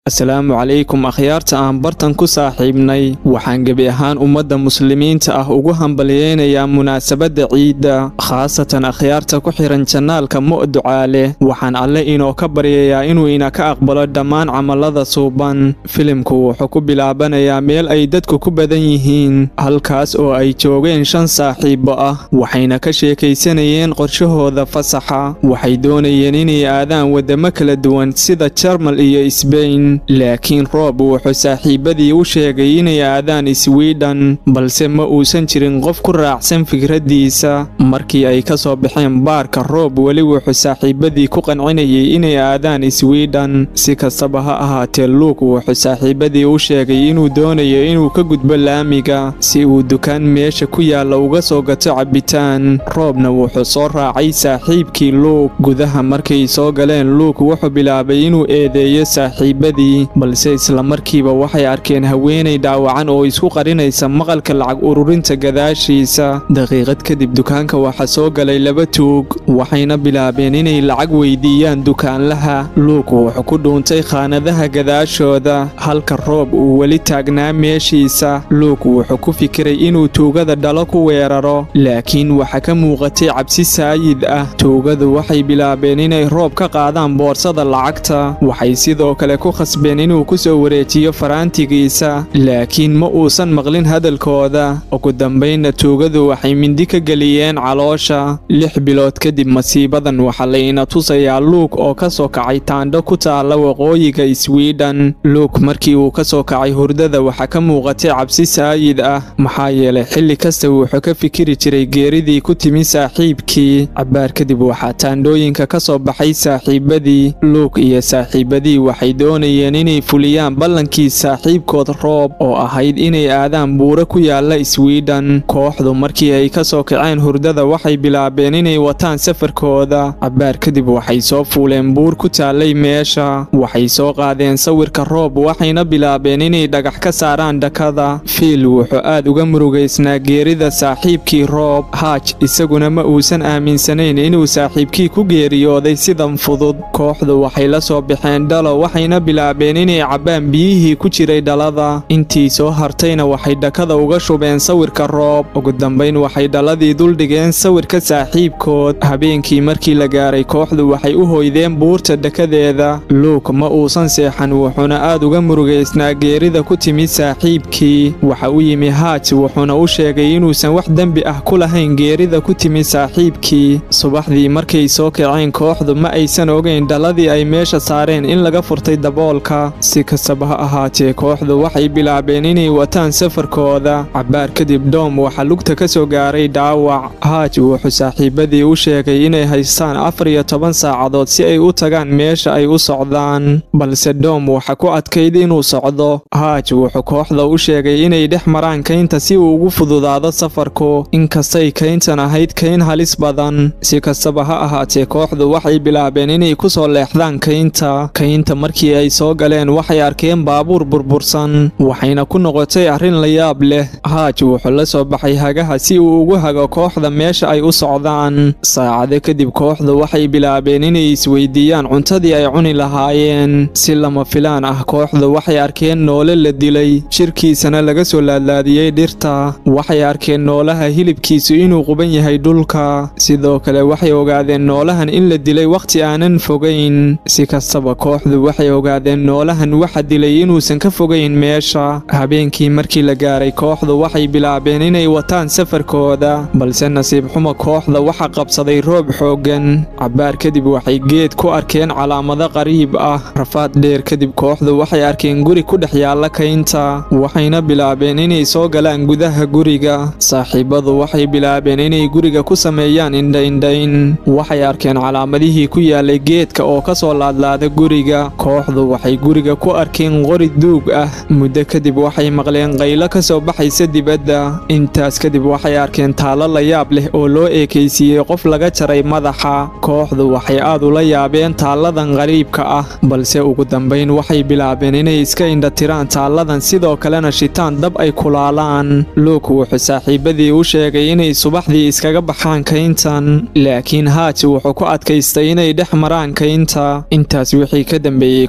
asalaamu calaykum akhyaarta aan bartan ku saaxiibnay waxaan gebi ahaan ummadda muslimiinta ah ugu hambalyeynayaa munaasabadda ciidda khaasatan akhyaarta ku xihan jannaalka mu'ducaale waxaan alle inoo ka baryayaa inuu ina ka aqbalo dhammaan camallada suuban filimku wuxuu ku bilaabanayaa meel ay dadku ku badan yihiin halkaas oo ay joogeen shan saaxiibo ah waxayna ka sheekaysanayeen qorshahooda fasaxa waxay doonayeen inay aadaan waddamo kala duwan sida jarmal iyo isbayn laakiin roob wuxuu saaxiibadii u sheegay inay aadaan iswiidhan balse ma uusan jirin qof ku raacsan fikraddiisa markii ay ka soo baxeen baarka roob weli wuxuu saaxiibadii ku qancinayay inay aadaan iswiidhan si kastaba ha ahaatee luuk wuxuu saaxiibadii u sheegay inuu doonayo inuu ka gudbo laamiga si uu dukaan meesha ku yaalla uga soo gato cabbitaan roobna wuxuu soo raacay saaxiibkii luuk gudaha markay soo galeen luuk wuxuu bilaabay inuu eedeeyo saaxiibadii balse islamarkiiba waxay arkeen haweenay dhaawacan oo isku qarinaysa maqalka lacag ururinta gadaashiisa daqiiqad kadib dukaanka waxaa soo galay laba tuug waxayna bilaabeen inay lacag weydiiyaan dukaanlaha luuk wuxuu ku dhuuntay khaanadaha gadaashooda halka roob uu weli taagnaa meeshiisa luuk wuxuu ku fikiray inuu tuugada dhalo ku weeraro laakiin waxaa ka muuqatay cabsi saayid ah tuugadu waxay bilaabeen inay roob ka qaadaan boorsada lacagta waxay sidoo kale ku khasbeen inuu ku soo wareejiyo faraantigiisa laakiin ma uusan maqlin hadalkooda ugu dambaynna tuugadu waxay mindi ka geliyeen caloosha lix bilood kadib masiibadan waxaa layna tusayaa luuk oo ka soo kacay taandho ku taalla waqooyiga iswiidhan luuk markii uu ka soo kacay hurdada waxaa ka muuqatay cabsi saayid ah maxaa yeelay xilli kasta wuxuu ka fikiri jiray geeridii ku timi saaxiibkii cabbaar kadib waxaa taandhooyinka ka soo baxay saaxiibadii luuk iyo saaxiibadii waxay doonayeen inay fuliyaan ballankii saaxiibkood roob oo ahayd inay aadaan buuro ku yaalla iswiidhan kooxdu markii ay ka soo kaceen hurdada waxay bilaabeen inay wataan safarkooda cabbaar kadib waxay soo fuuleen buur ku taallay meesha waxay soo qaadeen sawirka roob waxayna bilaabeen inay dhagax ka saaraan dhakada fiil wuxuu aad uga murugaysnaa geerida saaxiibkii roob haaj isaguna ma uusan aaminsanayn inuu saaxiibkii ku geeriyooday sidan fudud kooxdu waxay la soo baxeen dhalo waxayna bilaabeen inay cabbaan biyihii ku jiray dhalada intii soo hartayna waxay dhakada uga shubeen sawirka roob ugu dambayn waxay dhaladii duldhigeen sawirka saaxiibkood habeenkii markii la gaaray kooxdu waxay u hoydeen buurta dhakadeeda luuk ma uusan seexan wuxuuna aad uga murugaysnaa geerida ku timi saaxiibkii waxa u yimi haaj wuxuuna u sheegay inuusan wax dembi ah ku lahayn geerida ku timi saaxiibkii subaxdii markay soo kaceen kooxdu ma aysan ogayn dhaladii ay meesha saareen in laga furtay daboolka si kastaba ha ahaatee kooxdu waxay bilaabeen inay wataan safarkooda cabbaar kadib doom waxaa lugta ka soo gaaray dhaawac haaj wuxuu saaxiibadii u sheegay inay haystaan afar iyo toban saacadood si ay u tagaan meesha ay u socdaan balse doom waxa ku adkayd inuu socdo haaj wuxuu kooxda u sheegay inay dhex maraan kaynta si uu ugu fududaado safarku inkastay kayntan ahayd kayn halis badan si kastaba ha ahaatee kooxdu waxay bilaabeen inay ku soo leexdaan kaynta kaynta markii ay soo galeen waxay arkeen baabuur burbursan waxayna ku noqotay arrin la yaab leh haaj wuxuu la soo baxay hagaha si uu ugu hago kooxda meesha ay u socdaan saacado kadib kooxdu waxay bilaabeen inay isweydiiyaan cuntadii ay cuni lahaayeen si lama filaan ah kooxdu waxay arkeen noole la dilay shirkiisana laga soo laadlaadiyey dhirta waxay arkeen noolaha hilibkiisu inuu quban yahay dhulka sidoo kale waxay ogaadeen noolahan in la dilay wakhti aanan fogayn si kastaba kooxdu waxay ogaadeen noolahan waxa dilay inuusan ka fogayn meesha habeenkii markii la gaaray kooxdu waxay bilaabeen inay wataan safarkooda balse nasiib xumo kooxda waxa qabsaday roob xooggan cabbaar kadib waxay geed ku arkeen calaamado qariib ah rafaad dheer kadib kooxdu waxay arkeen guri ku dhex yaalla kaynta waxayna bilaabeen inay soo galaan gudaha guriga saaxiibadu waxay bilaabeen inay guriga ku sameeyaan indhaindhayn waxay arkeen calaamadihii ku yaalay geedka oo ka soo laadlaada guriga kooxdu waxay guriga ku arkeen qori duug ah muddo kadib waxay maqleen qaylo ka soo baxaysa dibadda intaas kadib waxay arkeen taallo la yaab leh oo loo eekaysiiyey qof laga jaray madaxa kooxdu waxay aad ula yaabeen taalladan qariibka ah balse ugu dambayn waxay bilaabeen inay iska indhatiraan taalladan sidoo kalena shitaan dab ay kulaalaan luuk wuxuu saaxiibadii u sheegay inay subaxdii iskaga baxaan kayntan laakiin haaj wuxuu ku adkaystay inay dhex maraan kaynta intaas wixii ka dambeeyey kooxdu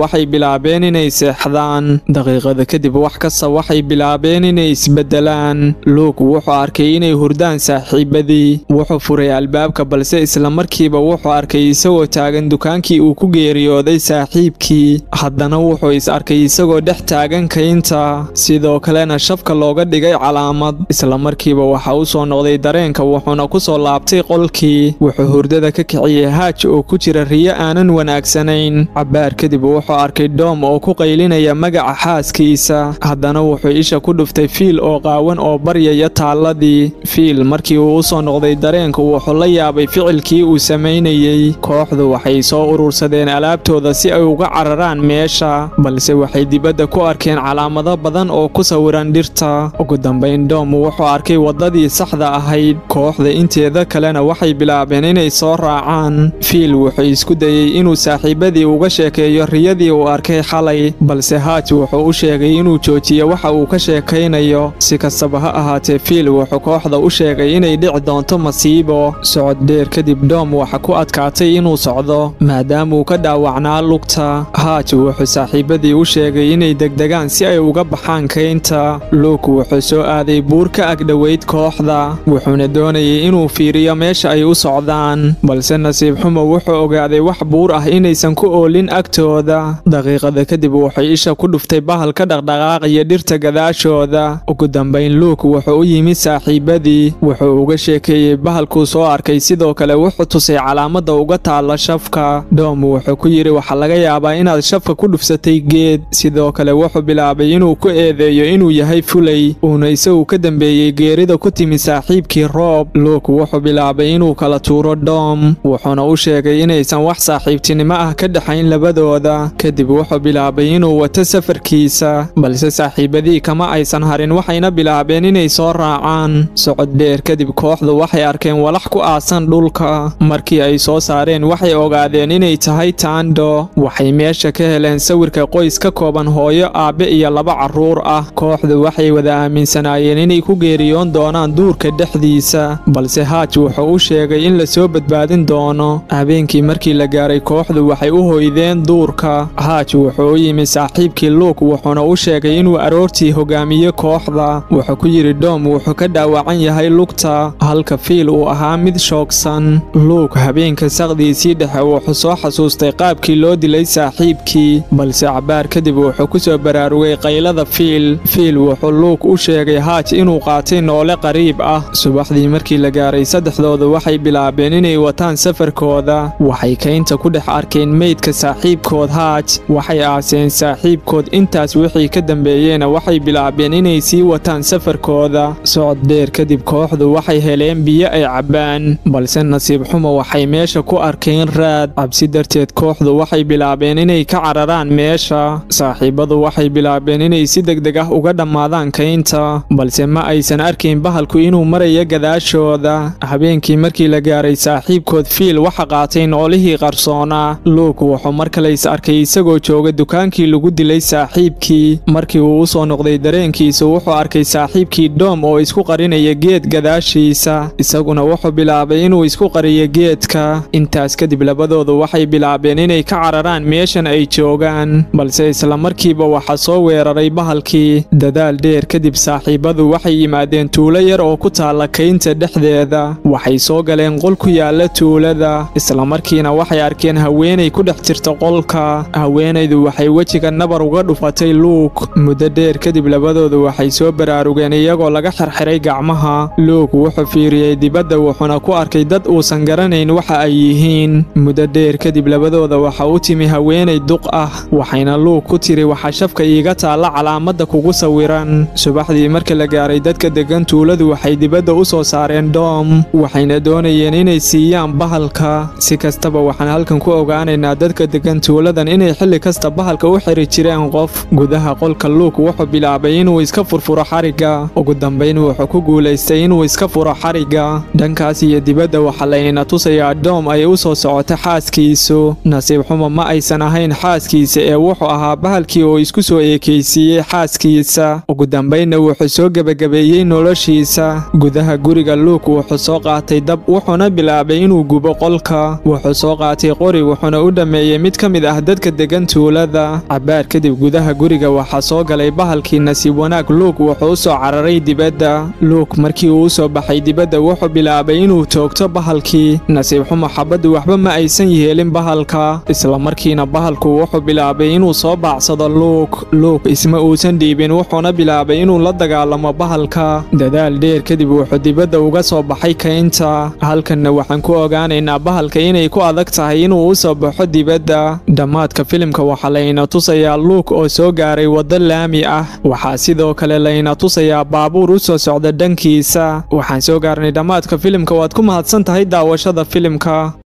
waxay bilaabeen inay seexdaan daqiiqada kadib wax kasta waxay bilaabeen inay isbedelaan luuk wuxuu arkay inay hurdaan saaxiibadii wuxuu furay albaabka balse isla markiiba wuxuu arkay isagoo taagan dukaankii uu ku geeriyooday saaxiibkii haddana wuxuu is arkay isagoo dhex taagan kaynta sidoo kalena shafka looga dhigay calaamad isla markiiba waxa u soo noqday dareenka wuxuuna ku soo laabtay qolkii wuxuu hurdada ka kiciyey haaj oo ku jira riyo aanan wanaagsanayn cabbaar kadib wuxuu arkay doom oo ku qaylinaya magaca xaaskiisa haddana wuxuu isha ku dhuftay fiil oo qaawan oo baryaya taalladii fiil markii uu u soo noqday dareenka wuxuu la yaabay ficilkii uu samaynayey kooxdu waxay soo urursadeen alaabtooda si ay uga cararaan meesha balse waxay dibadda ku arkeen calaamado badan oo ku sawiran dhirta ugu dambayn doom wuxuu arkay waddadii saxda ahayd kooxda inteeda kalena waxay bilaabeen inay soo raacaan fiil wuxuu isku dayey inuu saaxiibadii uga sheekeeyo riyadii uu arkay xalay balse haaj wuxuu u sheegay inuu joojiyo waxa uu ka sheekaynayo si kastaba ha ahaatee fiil wuxuu kooxda u sheegay inay dhici doonto masiibo socod dheer kadib doom waxa ku adkaatay inuu socdo maadaamauu ka dhaawacnaa lugta haaj wuxuu saaxiibadii u sheegay inay degdegaan si ay uga baxaan kaynta luuk wuxuu soo aaday buur ka agdhoweyd kooxda wuxuuna doonayay inuu fiiriyo meesha ay u socdaan balse nasiib xumo wuxuu ogaaday wax buur ah inaysan ku oolin agtooda daqiiqada kadib waxay isha ku dhuftay bahal ka dhaqdhaqaaqaya dhirta gadaashooda ugu dambayn luuk wuxuu u yimid saaxiibadii wuxuu uga sheekeeyey bahalkuu soo arkay sidoo kale wuxuu tusay calaamadda uga taalla shafka doom wuxuu ku yidhi waxaa laga yaabaa inaad shafka ku dhufsatay geed sidoo kale wuxuu bilaabay inuu ku eedeeyo inuu yahay fulay uuna isagu ka dambeeyey geerida ku timi saaxiibkii roob luuk wuxuu bilaabay inuu kala tuuro doom wuxuuna u sheegay inaysan wax saaxiibtinimo ah ka dhexayn labadooda kadib wuxuu bilaabay inuu wato safarkiisa balse saaxiibadii kama aysan harin waxayna bilaabeen inay soo raacaan socod dheer kadib kooxdu waxay arkeen walax ku aasan dhulka markii ay soo saareen waxay ogaadeen inay tahay taandho waxay meesha ka heleen sawirka qoys ka kooban hooyo aabbe iyo laba carruur ah kooxdu waxay wada aaminsanaayeen inay ku geeriyoon doonaan duurka dhexdiisa balse haaj wuxuu u sheegay in la soo badbaadin doono habeenkii markii la gaaray kooxdu waxay u hoydeen duurka haaj wuxuu u yimi saaxiibkii luuk wuxuuna u sheegay inuu aroortii hogaamiye kooxda wuxuu ku yidhi doom wuxuu ka dhaawacan yahay lugta halka fiil uu ahaa mid shoogsan luuk habeenka saqdiisii dhexe wuxuu soo xasuustay qaabkii loo dilay saaxiibkii balse cabbaar kadib wuxuu ku soo baraarugay qaylada fiil fiil wuxuu luuk u sheegay haaj inuu qaatay noole qariib ah subaxdii markii la gaaray saddexdooda waxay bilaabeen inay wataan safarkooda waxay kaynta ku dhex arkeen meydka saaxiibkood haaj waxay aaseen saaxiibkood intaas wixii ka dambeeyeyna waxay bilaabeen inay sii wataan safarkooda socod dheer kadib kooxdu waxay heleen biyo ay cabbaan balse nasiib xumo waxay meesha ku arkeen raad cabsi darteed kooxdu waxay bilaabeen inay ka cararaan meesha saaxiibadu waxay bilaabeen inay si degdeg ah uga dhammaadaan kaynta balse ma aysan arkayn bahalku inuu marayo gadaashooda habeenkii markii la gaaray saaxiibkood fiil waxa qaatay noolihii qarsoonaa luuk wuxuu mar kale is arkay isagoo jooga dukaankii lagu dilay saaxiibkii markii uu u soo noqday dareenkiisu wuxuu arkay saaxiibkii doom oo isku qarinaya geed gadaashiisa isaguna wuxuu bilaabay inuu isku qariyo geedka intaas kadib labadoodu waxay bilaabeen inay ka cararaan meeshan ay joogaan balse isla markiiba waxaa soo weeraray bahalkii dadaal dheer kadib saaxiibadu waxay yimaadeen tuulo yar oo ku taalla kaynta dhexdeeda waxay soo galeen qol ku yaalla tuulada isla markiina waxay arkeen haweenay ku dhex jirta qolka haweenaydu waxay wejiga nabar uga dhufatay luuk muddo dheer kadib labadoodu waxay soo baraarugeen iyagoo laga xirxiray gacmaha luuk wuxuu fiiriyey dibadda wuxuuna ku arkay dad uusan garanayn waxa ay yihiin muddo dheer kadib labadooda waxa u timi haweenay duq ah waxayna luuk ku tiri waxaa shafka iiga taalla calaamadda kugu sawiran subaxdii marka la gaaray dadka deggan tuuladu waxay dibadda u soo saareen doom waxayna doonayeen inay siiyaan bahalka si kastaba waxaan halkan ku ogaanaynaa dadka deggan tuuladan inay xilli kasta bahalka u xiri jireen qof gudaha qolka luuk wuxuu bilaabay inuu iska furfuro xarigga ugu dambayn wuxuu ku guulaystay inuu iska furo xarigga dhankaas iyo dibadda waxaa laynina tusayaa doom ay u soo socota xaaskiisu nasiib xumo ma aysan ahayn xaaskiisa ee wuxuu ahaa bahalkii oo isku soo eekaysiiyey xaaskiisa ugu dambaynna wuxuu soo gebagabeeyey noloshiisa gudaha guriga luuk wuxuu soo qaatay dab wuxuuna bilaabay inuu gubo qolka wuxuu soo qaatay qori wuxuuna u dhammeeyey mid ka mid ah dadka dadka degan tuulada cabaar kadib gudaha guriga waxaa soo galay bahalkii nasiib wanaag luuk wuxuu u soo cararay dibadda luuk markii uu u soo baxay dibadda wuxuu bilaabay inuu toogto bahalkii nasiib xumo xabaddu waxba ma aysan yeelin bahalka isla markiina bahalku wuxuu bilaabay inuu soo baacsado luuk luuk isma uusan dhiibin wuxuuna bilaabay inuu la dagaalamo bahalka dadaal dheer kadib wuxuu dibadda uga soo baxay kaynta halkanna waxaan ku ogaanaynaa bahalka inay ku adag tahay inuu u soo baxo dibadda dhammaadka filimka waxaa layna tusayaa luuk oo soo gaaray waddo laami ah waxaa sidoo kale layna tusayaa baabuur u soo socda dhankiisa waxaan soo gaarnay dhammaadka filimka waad ku mahadsan tahay daawashada filimka